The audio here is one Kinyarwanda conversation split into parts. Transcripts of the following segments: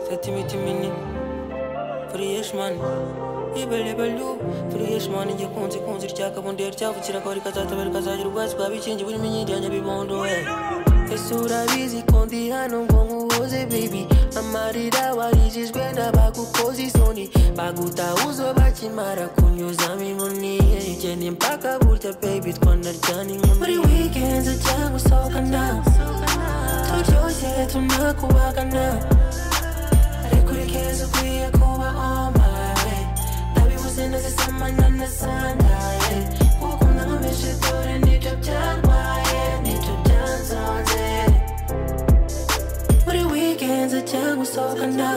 Setimiti minini Freshman Ibelebelu Freshman igikunzi kunzi ryakabundera cyavukira ko rikazatabera rikazagira ubwatsi bwa bikingi burimo inyiryanya bibondo ese urabizi ko ndi hano ngo nkuhoze baby amarira warijijwe n'abagukoze isoni bagutahuzo bakimara kunyuzamo inkoni genda impaka burya baby twanaryana inkumi muri weekends cyangwa gusohokana turyoshye tunakubagana ariko urikeza ukwiye kuba on my way ndabibuze nazisamana na sandaye gukunda nkomeje dore nibyo byarwaye nibyo byanzonze muri weekends cyangwa usohokana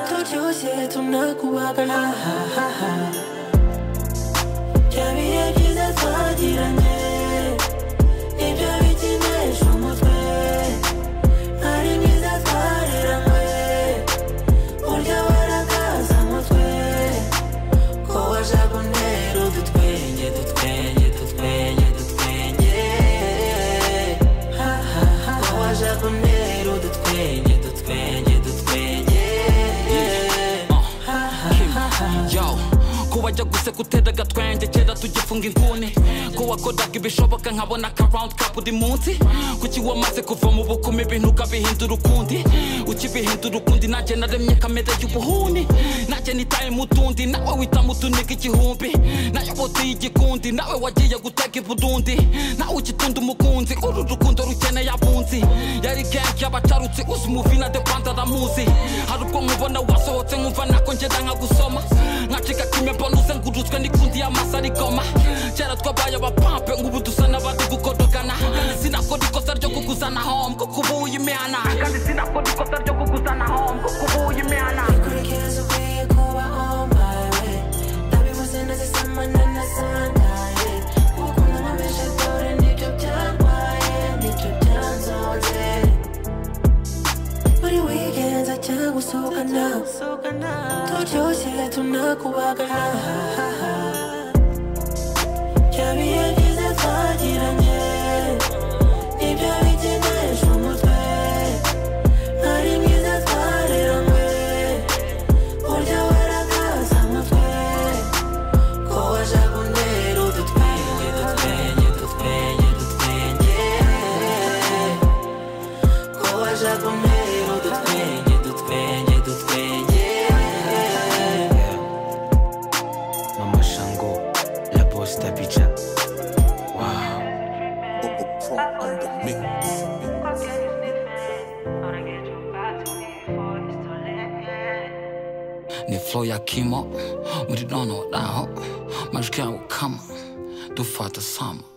turyoshye tunakubagana bya bihe byiza twagiranye nibyo bikinisha umutwe ari myiza twariranywe burya warakaza mutwe ko wajabonera udutwenge dutwenge dutwenge dutwenge ko wajabonera udutwenge dutwenge dutwenge yo ko wajya guseka utera agatwenge kera tugifunga inguni ko wakoraga ibishoboka nkabona akarawundi kapu buri munsi kuki wamaze kuva mu bukumi ibintu ukabihindura ukundi ukibihindura ukundi nanjye naremye kamere y'ubuhuni nanjye nitaye mu tundi nawe wita mu tuniga igihumbi nayoboteye igikundi nawe wagiye gutega i burundi nawe ugitunda umukunzi uru rukundo rukeneye abunzi yari gengi y'abacarutsi uzi umuvina de panda aramuzi hari ubwo nkubona wasohotse nkumva nako ngenda nkagusoma nkacika kimwe mbona uzengurutswe n'ikundi y'amasa arigoma kera twabaye abapampe nk'ubu dusa n'abari gukodogana sinakora ikosa ryo kuguzana home kuko ubu uyimihana kandi sinakora ikosa ryo kuguzana home kuko ubu uyimihana Kurikeza ukwiye kuba on my way ndabibuze nazisamana na sandaye gukunda nkomeje dore nibyo byarwaye nibyo byanzonze Buri weekends ajya gusohokana Turyoshye tunakubagana Bya bihe byiza twagiranye Nibyo bikinisha umutwe Ari myiza twareranywe Burya warakaza mutwe Ko wajabonera udutwenge Dutwenge, dutwenge, dutwenge Koła żaboneru do twenie, do twenie, do twenie Mama Shango, La Posta Picha. Wow. ni flow ya kimo muri nono naho majwi yawo kama dufata sama